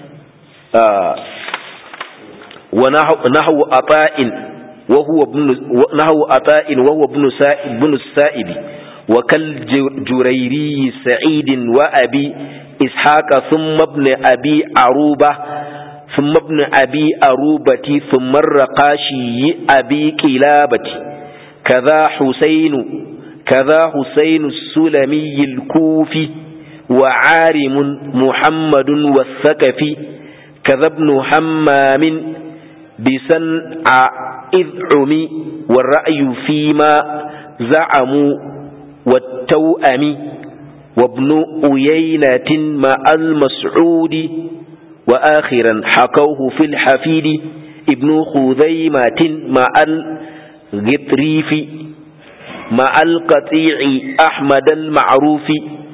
S1: wa nahwu ata'in وهو ابن نحو عطاء وهو ابن سائب بن السائب وكالجريري سعيد وأبي إسحاق ثم ابن أبي عروبة ثم ابن أبي عروبة ثم الرقاشي أبي كلابة كذا حسين كذا حسين السلمي الكوفي وعارم محمد والثقفي كذا ابن حمام بسنع إذ عمي والرأي فيما زعموا والتوأم وابن أيينة مع المسعود وآخرا حكوه في الحفيد ابن خذيمة مع الغطريف مع القطيع أحمد المعروف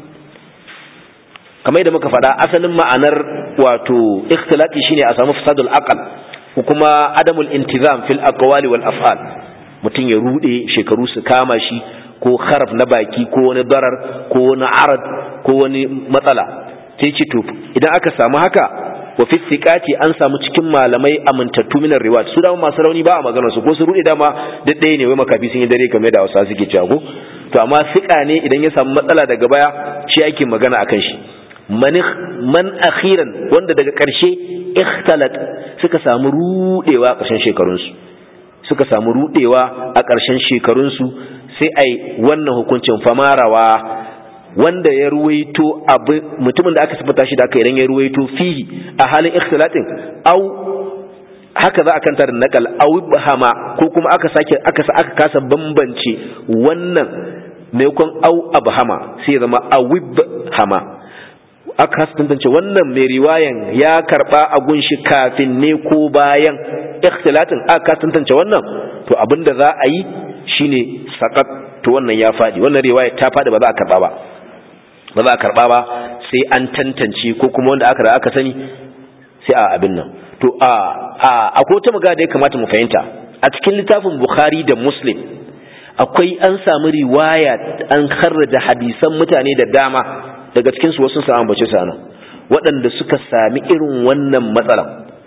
S1: كما يدى مكفدا أصلا معنى واتو اختلاطي شيني أسامو فساد الأقل ko kuma adamul intizam fil aqwali wal af'al mutum ya rude shekaru su kama shi ko kharaf na baki ko wani darar ko wani arad ko wani matsala sai ce to idan aka samu haka wa fi thiqati an samu cikin malamai amintattu min riwayat su da masu rauni ba a magana su ko su rude dama da ɗaya ne wai makafi sun yi dare kamar da Hausa suke cewa ko to amma thiqa ne idan ya samu matsala daga baya shi ake magana akan shi man akhiran wanda daga ƙarshe ikhtalat suka samu rudewa a ƙarshen shekarunsu suka samu rudewa a ƙarshen shekarunsu sai ai wannan hukuncin famarawa wanda ya ruwaito abu mutumin da aka sifata shi da aka idan ya ruwaito fihi a halin ikhtilatin au haka za a kanta da nakal au bahama ko kuma aka sake aka aka kasa bambance wannan maimakon au abhama sai ya zama awib hama aka kasa tantance wannan mai riwayan ya karba a gunshi kafin ne ko bayan ikhtilatin aka kasa tantance wannan to abinda za a yi shine sakat to wannan ya fadi wannan riwaya ta fadi ba za a karba ba ba za a karba ba sai an tantance ko kuma wanda aka da aka sani sai a abin nan to a a akwai wata magana da ya kamata mu fahimta a cikin littafin Bukhari da Muslim akwai an samu riwaya an kharraja hadisan mutane da dama daga cikin su wasu sun ambace su anan waɗanda suka sami irin wannan matsalan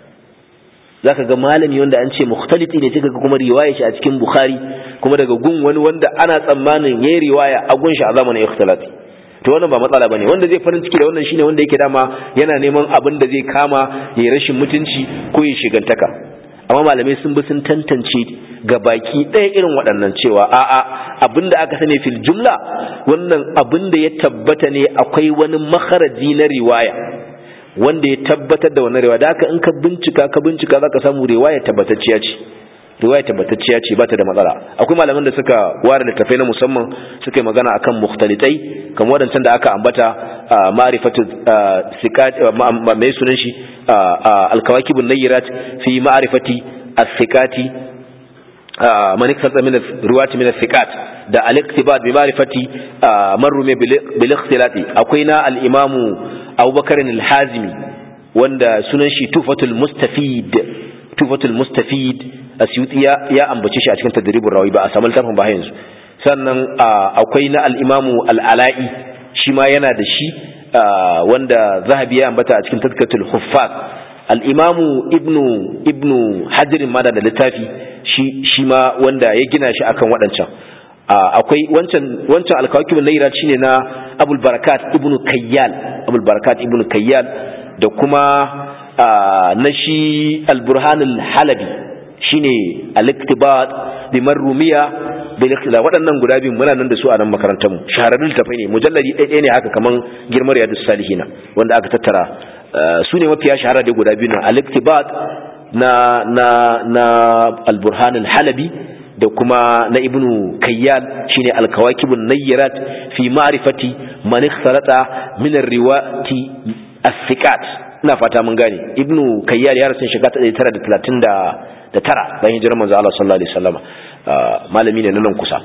S1: zaka ga malami wanda an ce mukhtaliti ne kika ga kuma riwaya shi a cikin Bukhari kuma daga gun wani wanda ana tsammanin yayi riwaya a gun shi a zamanin ikhtilati to wannan ba matsala bane wanda zai farin ciki da wannan shine wanda yake dama yana neman abin da zai kama yayi rashin mutunci ko ya shigantaka amma malamai sun bi sun tantance ga baki ɗaya irin waɗannan cewa a'a abin da aka sani fil jumla wannan abin da ya tabbata ne akwai wani makaraji na riwaya wanda ya tabbatar da wannan riwaya da haka in ka bincika ka bincika zaka samu riwaya tabbatacciya ce riwaya tabbatacciya ce ba ta da matsala akwai malaman da suka ware littafai na musamman suka yi magana akan mukhtalitai kamar wadancan da aka ambata ma'rifatu sikat mai sunan shi al-kawakibun nayyirat fi ma'rifati as-sikati man ikhtasa min riwayati min as-sikat da al-iktibat bi ma'rifati man rume bil ikhtilati akwai na al-imamu Abubakar al-Hazimi wanda sunan shi Tufatul Mustafid Tufatul Mustafid asyuti ya ya ambace shi a cikin tadribur rawi ba a samu littafin ba yanzu sannan akwai na al-imamu al-ala'i shi ma yana da shi wanda zahabi ya ambata a cikin tazkatul huffaz al-imamu ibnu ibnu hajar ma da littafi shi shi ma wanda ya gina shi akan waɗancan akwai wancan wancan al-kawakib al-layra shine na abul barakat ibnu kayyal abul barakat ibnu kayyal da kuma na shi al-burhan al-halabi shine al-iktibat bi marrumiya bil ikhtilaf waɗannan guda biyu muna nan da su a nan makarantar mu shahararrun tafai ne mujalladi ɗaya ne haka kaman girmar yadus salihina wanda aka tattara su ne mafiya shahara da guda biyu na al-iktibat na na na al-burhan al-halabi da kuma na ibnu kayyal shine al-kawakibun nayyirat fi ma'rifati man ikhtalata min ar-riwati as-sikat ina fata mun gane ibnu kayyal ya rasu shekara 1930 da tara bayan hijirar manzo Allah sallallahu alaihi wasallam malami ne nan kusa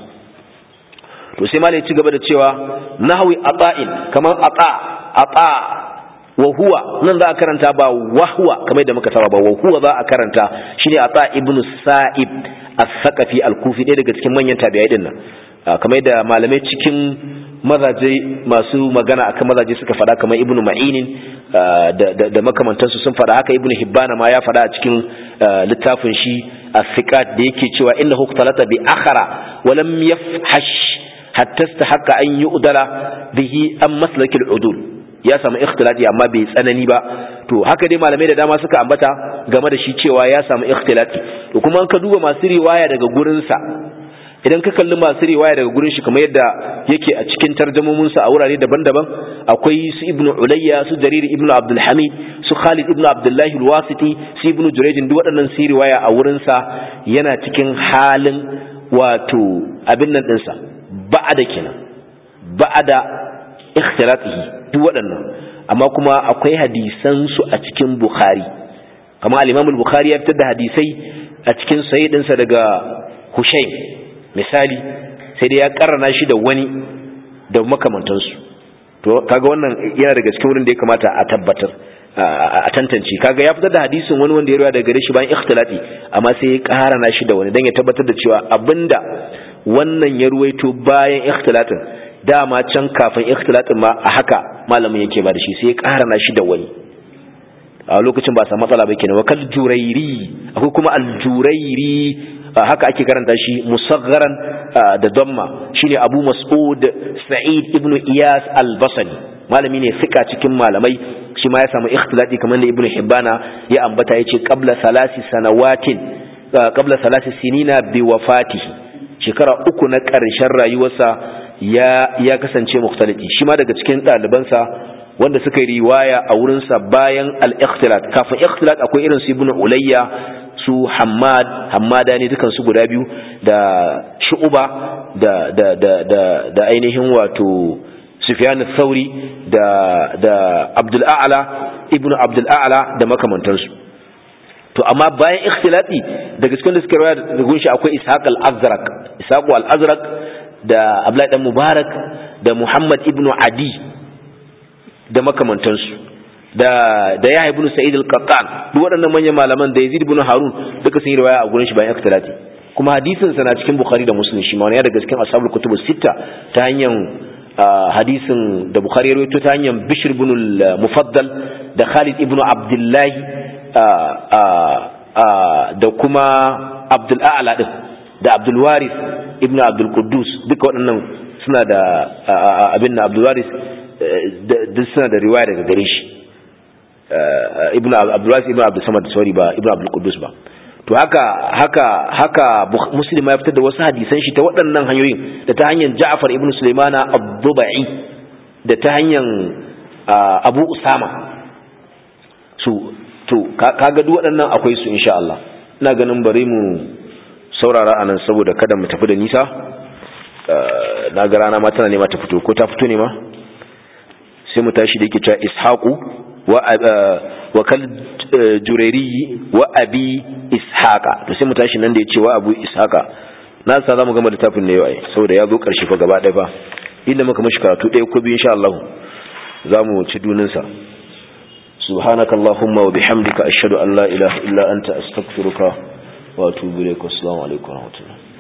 S1: to sai malai ci gaba da cewa nahwi ata'in kaman ata ata wa huwa nan za a karanta ba wahwa kamar da muka saba ba wa huwa za a karanta shine ata ibnu sa'ib as-saqafi al-kufi ɗaya daga cikin manyan tabi'ai din nan kamar da malamai cikin mazaje masu magana akan mazaje suka faɗa kamar ibnu ma'inin da makamantansu sun faɗa haka ibnu hibbana ma ya faɗa a cikin littafin shi as-siqat da yake cewa innahu ikhtalata bi akhara wa lam yafhash hatta istahaqqa an yu'dala bihi an maslakil udul ya samu ikhtilati amma bai tsanani ba to haka dai malamai da dama suka ambata game da shi cewa ya samu ikhtilati to kuma ka duba masu riwaya daga gurinsa idan ka kalli masu riwaya daga gurin shi kamar yadda yake a cikin tarjamominsa a wurare daban-daban akwai su ibnu ulayya su jarir ibnu abdul hamid su khalid ibnu abdullahi alwasiti su ibnu jurayjin duk waɗannan su riwaya a wurinsa yana cikin halin wato abin nan ɗinsa ba'ada kenan ba'ada ikhtilatihi duk waɗannan amma kuma akwai hadisan su a cikin bukhari kamar al-imam al-bukhari ya fitar da hadisai a cikin sahih ɗinsa daga hushaym misali sai dai ya karrana shi da wani da makamantansu to kaga wannan yana daga cikin wurin da ya kamata a tabbatar a tantance kaga ya fitar da hadisin wani wanda ya ruwa daga gare shi bayan ikhtilati amma sai ya karrana shi da wani dan ya tabbatar da cewa abinda wannan ya ruwaito bayan ikhtilatin dama can kafin ikhtilatin ma a haka malamin yake ba da shi sai ya karrana shi da wani a lokacin ba sa matsala ba kenan wakal jurairi akwai kuma aljurairi haka ake karanta shi musaggaran da damma shine Abu Mas'ud Sa'id ibn Iyas al-Basri malami ne fika cikin malamai shi ma ya samu ikhtilati kamar da Ibn Hibbana ya ambata yace qabla salasi sanawatin qabla salasi sinina bi wafatihi shekara uku na ƙarshen rayuwarsa ya ya kasance mukhtaliti shi ma daga cikin ɗalibansa wanda suka yi riwaya a wurinsa bayan al-ikhtilat kafin ikhtilat akwai irin su Ibn Ulayya su Hammad Hammada ne dukan su guda biyu da Shu'ba da da da da, da ainihin wato sufyan thauri da da abdul a'la ibnu abdul a'la da makamantansu to amma bayan ikhtilati daga cikin da suka rawaya da gunshi akwai ishaq al-azraq ishaq al-azraq da abdullahi dan mubarak da muhammad ibnu adi da makamantansu da da yahya ibn sa'id al-qattan duk waɗannan manyan malaman da yazid ibn harun duka sun yi riwaya a gurin shi bayan ikhtilati kuma hadisin sa na cikin bukhari da muslim shi ma ne daga cikin ashabul kutub sita ta hanyar hadisin da bukhari ya rawaito ta hanyar bishr ibn al-mufaddal da khalid ibn abdullah da kuma abdul a'la din da abdul waris ibn abdul quddus duka waɗannan suna da abin na abdul waris duk suna da riwaya daga gare shi ibnu abdulwas ibnu abdul samad sorry ba ibnu abdul quddus ba to haka haka haka muslim ya fitar da wasu hadisan shi ta waɗannan hanyoyin da ta hanyar ja'far ibnu sulaimana ad-dubai da ta hanyar abu usama su to kaga duk waɗannan akwai su insha Allah ina ganin bari mu saurara anan saboda kada mu tafi da nisa na ga rana ma tana nema ta fito ko ta fito ne ma sai mu tashi da yake cewa ishaqu wa kal jurayri wa abi ishaqa to sai mu tashi nan da yace wa abu ishaqa na sa zamu gama littafin ne yau ai saboda ya zo karshe fa gaba ɗaya fa inda muka mishi karatu ɗaya ko biyu insha Allah zamu ci dunin sa سبحانك اللهم وبحمدك أشهد أن لا إله إلا أنت أستغفرك وأتوب إليك والسلام عليكم ورحمة الله